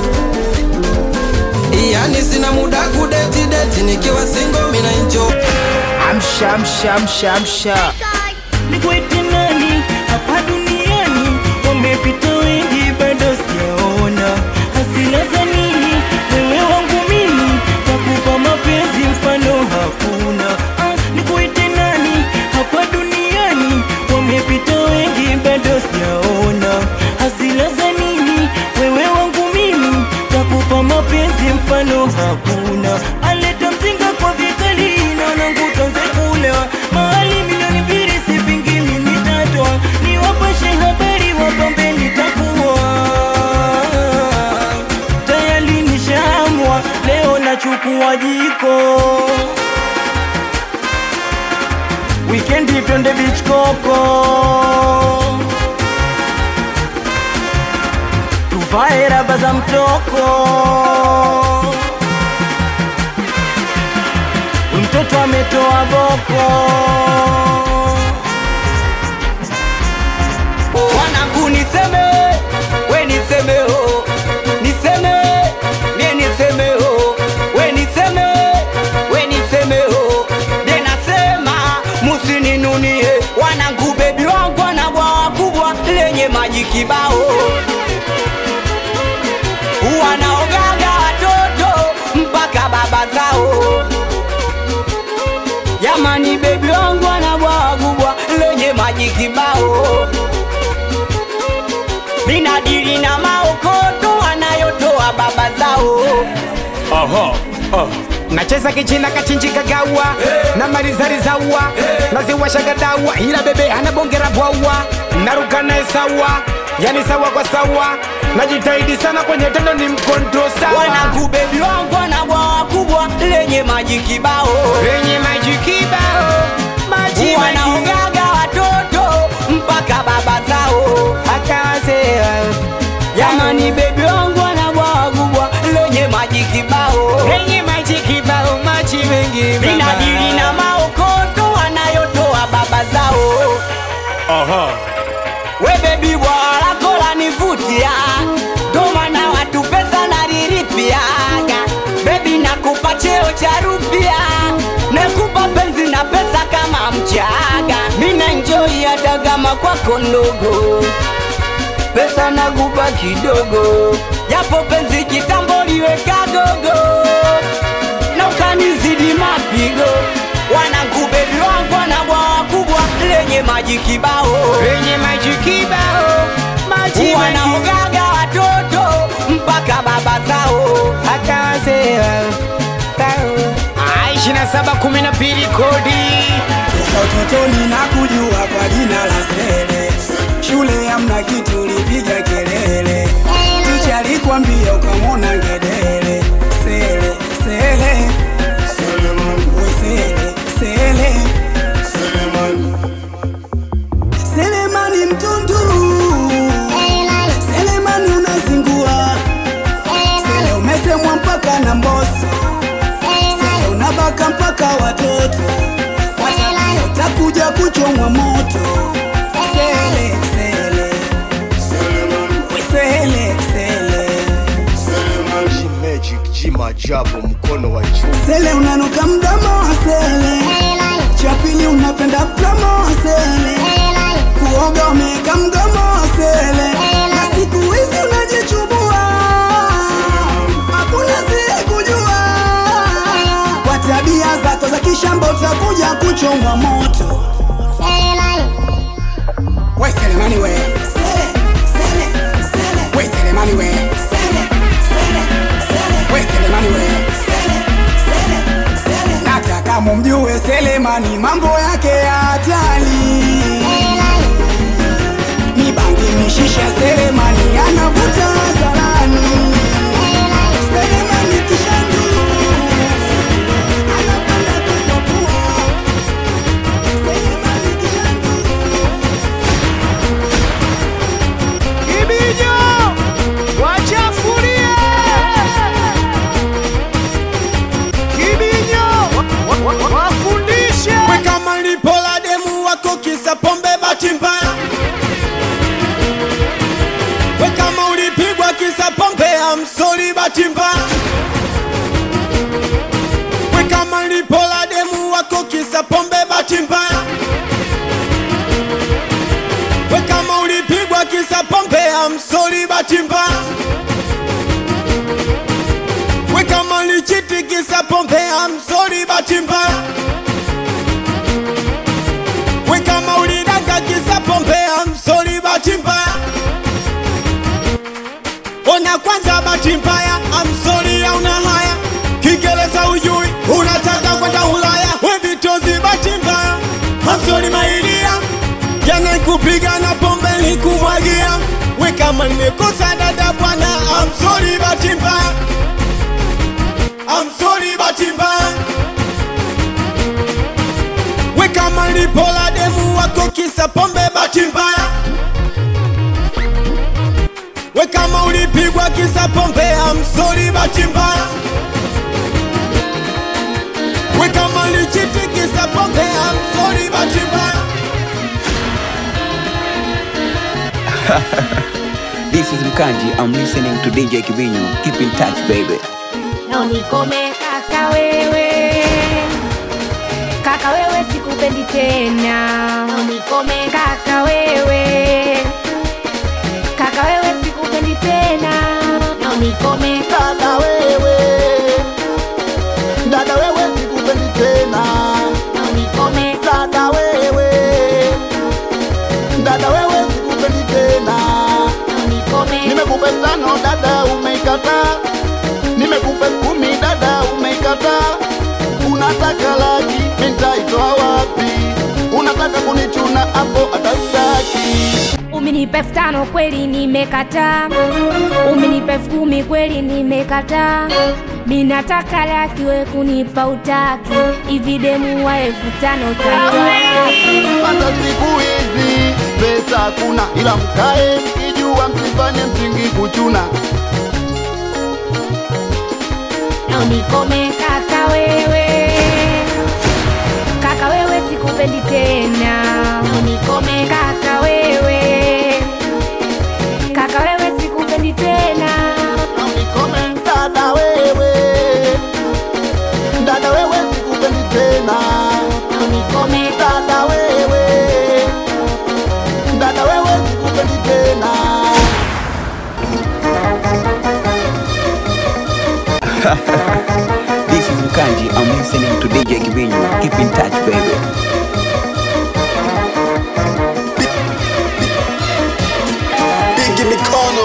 Yani sina muda kudeti deti nikiwa single mina enjoy Amsha amsha amsha amsha Nikwete nani hapa duniani? Wamepita wengi, bado sijaona hasila za nini. Wewe wangu mimi takupa mapenzi, mfano hakuna. Ah, nikwete nani hapa duniani? Wamepita wengi, bado sijaona hasila za nini. Wewe wangu mimi takupa mapenzi, mfano hakuna. Aleta mzinga kwa vikali, naona nguto kulewa mahali milioni mbili sipingi mimi tatoa niwapashe habari wapambe nitakuwa tayari nishaamua leo nachukua jiko wikendi twende beach koko tuvae raba za mtoko mtoto ametoa boko wanangu niseme we niseme ho niseme mie niseme ho we niseme we niseme ho de nasema musininunie wanangu bebi wangu ana bwawa kubwa lenye maji kibao wanaogaga watoto mpaka baba zao Jamani, bebi wangu ana bwawa kubwa lenye maji kibao, minadili na maokoto wanayotoa baba zao. Oho, oh. nacheza kichina kachinjika gawa na marizarizawa naziwashaga dawa ila bebe anabongera bwawa naruka naye sawa yani sawa kwa sawa najitahidi sana kwenye tendo ni mkonto sawa Wanangu, bebi wangu ana bwawa kubwa lenye maji kibao, lenye maji kibao maji wanaogaga watoto mpaka baba zao hata wazee Jamani, bebi wangu ana bwawa kubwa lenye maji kibao, lenye maji kibao maji mengi minadili na maokoto wanayotoa baba zao. Aha. We bebi bwawa lako lanivutia, ndo maana watu pesa nalilipiaga. Bebi nakupa cheo cha rupia, nakupa penzi na pesa kama mchaga. Mina enjoy hata kama kwako ndogo, pesa nakupa kidogo, japo penzi kitambo liweka gogo na ukanizidi mapigo. Wanangu bebi wangu ana bwawa kubwa lenye maji kibao, lenye maji kibao maji mengi. wanaogaga watoto mpaka baba zao hata wazee ishirini na saba kumi na mbili kodi Toka utotoni na kujua kwa jina la Sele, shule hamna kitu ulipiga kelele, ticha alikwambia ukamwona ngedere. Sele, Sele, we Sele, Sele, Selemani mtundu, Selemani unazingua, Sele umesemwa mpaka na mboso, Sele unabaka mpaka watoto Watabia utakuja kuchomwa moto Sele, sele We sele, sele G-Magic, G-Majabu, mkono wa juu Sele unanuka mdomo wa sele Cha pili unapenda promo wa sele uoga umeka mgomo wa sele na siku hizi unajichubua hakuna sie kujua kwa tabia zako za kishamba utakuja kuchomwa moto we selemani we we selemani we we selemani we nataka mumjue selemani mambo yake ya hatari mibangi mishisha selemani anavuta hadharani selemani kishandu anapanda kukopua Ibijo wachafurie Kibinyo wa- wa- wafundishe we kama lipo la demu wako kisa pombe bahati mbaya we kama ulipigwa kisa pombe amsori bahati mbaya we kama lipo la demu wako kisa pombe bahati mbaya we kama ulipigwa kisa pombe amsori bahati mbaya we kama lichiti kisa pombe amsori bahati mbaya we kama ulidanga kisa pombe amsori bahati mbaya ona kwanza bahati mbaya amsori hauna haya kiingereza ujui unataka kwenda ulaya we vitozi bahati mbaya amsori mailia jana kupiga na pombe nikumwagia we kama nimekosa dada bwana amsori bahati mbaya amsori bahati mbaya we kama lipola demu wako kisa pombe bahati mbaya we kama ulipigwa kisa pombe amsori bahati mbaya we kama lichiti kisa pombe amsori bahati mbaya this is Mkanji. I'm listening to DJ Kibinyo. Keep in touch, baby. na unikome kaka wewe kaka wewe sikupendi tena na unikome kaka wewe kaka wewe sikupendi tena na unikome dada wewe dada wewe sikupendi tena na unikome dada wewe dada wewe sikupendi tena na unikome nimekupa tano dada umeikataa nimekupa kumi dada umeikataa unataka laki nitaitoa wapi unataka kunichuna hapo atastaki umenipa elfu tano kweli nimekataa umenipa elfu kumi kweli nimekataa minataka laki we kunipa utaki hivi demu wa elfu tano utaitoa hata siku hizi pesa hakuna ila mkae mkijua msifanye msingi kuchuna na unikome kaka wewe kaka wewe sikupendi tena na unikome kaka wewe kaka wewe sikupendi tena na unikome dada wewe dada wewe sikupendi tena na unikome dada wewe dada wewe sikupendi tena this is Mkanji. I'm listening to DJ Kibinyo. Keep in touch, baby. Bigi mikono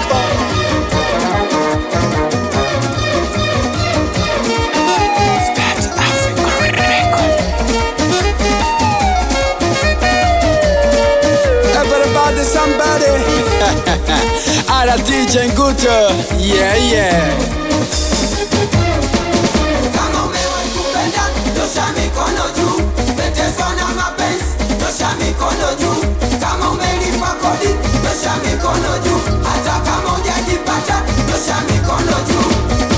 Everybody, somebody. Ala DJ Nguto. Yeah, yeah. Kama umewahi kupenda, nyosha mikono juu. Umeteswa na mapenzi, nyosha mikono juu. Kama umelipa kodi, nyosha mikono juu. Hata kama hujajipata, nyosha mikono juu.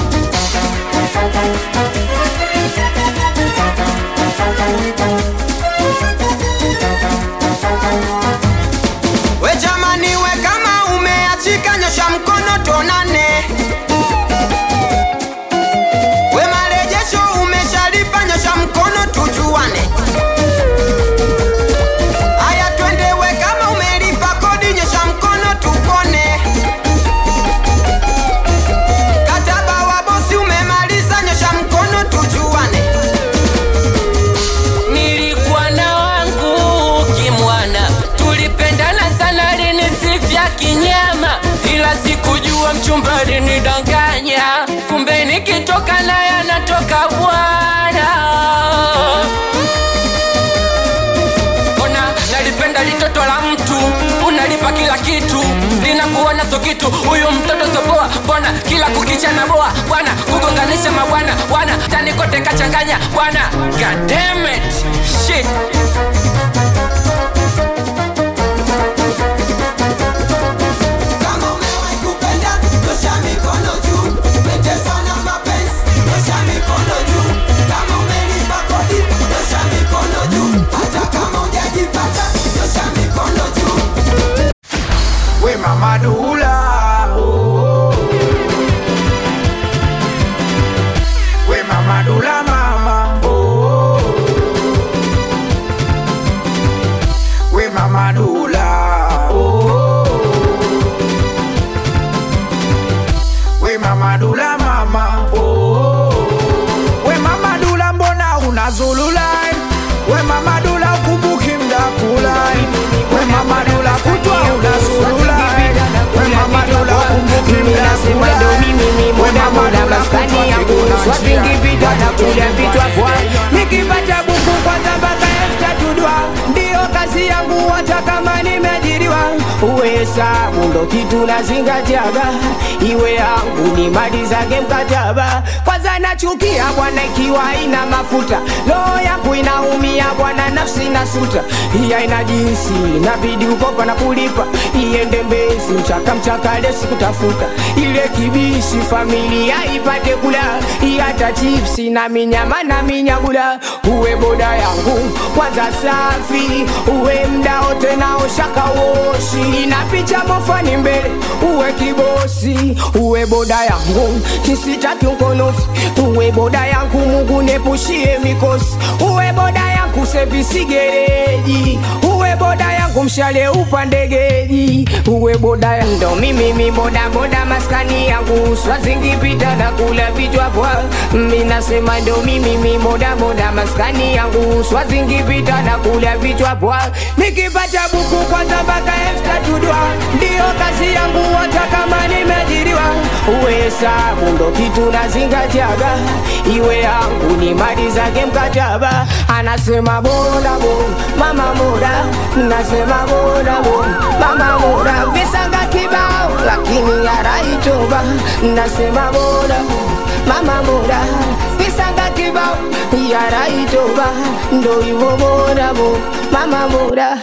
We jamani, we kama umeachika, nyosha mkono tuonane. We marejesho umeshalipa, nyosha mkono tujuane. Haya twende, we kama kwa mchumba alinidanganya, kumbe nikitoka naye anatoka bwana. Ona nalipenda litoto la mtu, unalipa kila kitu, linakuona so kitu. Huyu mtoto sopoa, mbona kila kukicha na boa bwana, kugonganisha mabwana bwana, tani kote kachanganya bwana. God damn it, shit. Kama umewahi kupenda, nyosha mikono juu. Umeteswa na mapenzi, nyosha mikono juu. Kama umelipa kodi, nyosha mikono juu. Hata kama hujajipata, nyosha mikono juu. We mama Dula We mama Dula mama We mama Dula We mama Dula mama We mama Dula mbona unazululai We mama Dula ukumbuki mdakulai We mama Dula kutwa unazululai We mama Dula ukumbuki mdakulai We mama Dula maskani yangu swapingipita na kuja vitwa kwa nikipata buku kwanza mpaka elfu tatu dwa ndiyo kazi yangu hata kama nimeajiriwa uwe hesabu ndo kitu nazingatiaga iwe yangu ni mali zake mkataba kwanza nachukia bwana ikiwa ina mafuta roho yangu inaumia bwana nafsi na suta iya ina jinsi inabidi ukopa na kulipa iende mbezi mchaka mchaka lesi kutafuta ile kibishi familia ipate kula hata chipsi na minyama na minyagula uwe boda yangu kwanza safi uwe mda wote naoshaka woshi na picha mofani mbele uwe kibosi uwe boda yangu kisitaki ukonofi uwe boda yangu mungu nepushie mikosi uwe boda yangu sevisi gereji uwe boda yangu mshale upande geji uwe boda yangu ndo mimi mi boda boda maskani yangu swazingipita na kula vichwa bwa minasema ndo mimi mi boda boda maskani yangu swazingipita na kula vichwa bwa nikipata buku kwanza mpaka elfu tatu dwa ndiyo kazi yangu hata kama nimeajiriwa uwe hesabu ndo kitu nazingatiaga iwe yangu ni mali zake mkataba anasema boda bo mama boda nasema boda bo mama boda visanga kibao lakini yaraitoba nasema boda bo mama boda visanga kibao yaraitoba ndo hivyo boda bo mama boda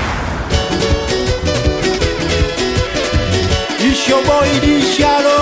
It's your boy Dishalo.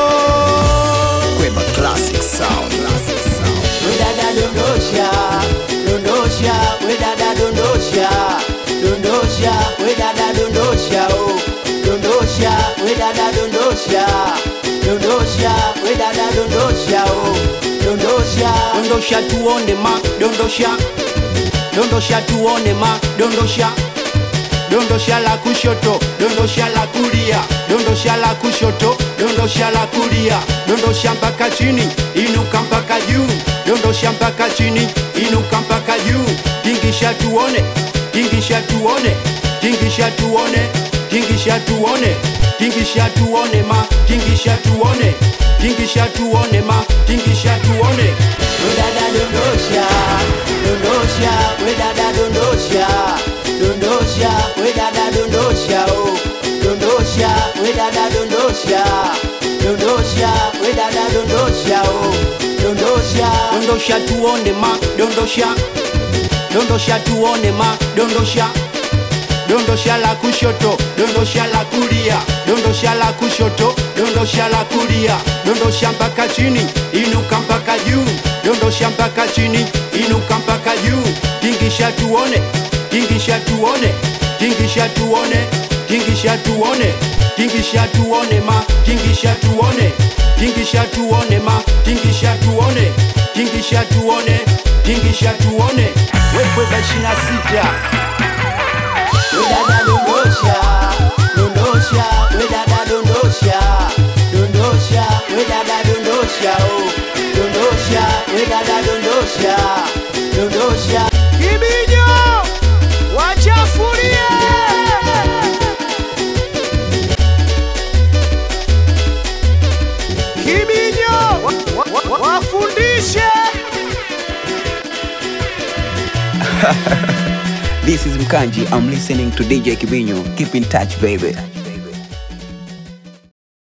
Kwema classic sound. Wedada dondosha, dondosha, wedada dondosha, dondosha, wedada dondosha, oh, dondosha, wedada dondosha, dondosha, wedada dondosha, oh, dondosha. Dondosha tuone ma, dondosha. Dondosha tuone ma, dondosha. Dondosha la kushoto, dondosha la kulia, dondosha la kushoto, dondosha la kulia, dondosha mpaka chini, inuka mpaka juu, dondosha mpaka chini, inuka mpaka juu, tingisha tuone, tingisha tuone, tingisha tuone, tingisha tuone, tingisha tuone ma, tingisha tuone, tingisha tuone ma, tingisha tuone. Wedada dondosha, dondosha, wedada dondosha, dondosha, wedada dondosha, oh, dondosha, wedada dondosha, dondosha, wedada dondosha, oh, dondosha. dondosha tuone ma dondosha dondosha tuone ma dondosha dondosha la kushoto dondosha la kulia dondosha la kushoto dondosha la kulia dondosha mpaka chini inuka mpaka juu dondosha mpaka chini inuka mpaka juu tingisha tuone tingisha tuone tingisha tuone tingisha tuone tingisha tuone ma tingisha tuone tingisha tuone ma tingisha tuone tingisha tuone tingisha tuone wewe bashina sita Wedada dondosha, dondosha, wedada dondosha, dondosha, wedada dondosha, oh, dondosha, wedada dondosha, dondosha. Kibijo wachafulie this is Mkanji. I'm listening to DJ Kibinyo. Keep in touch, baby.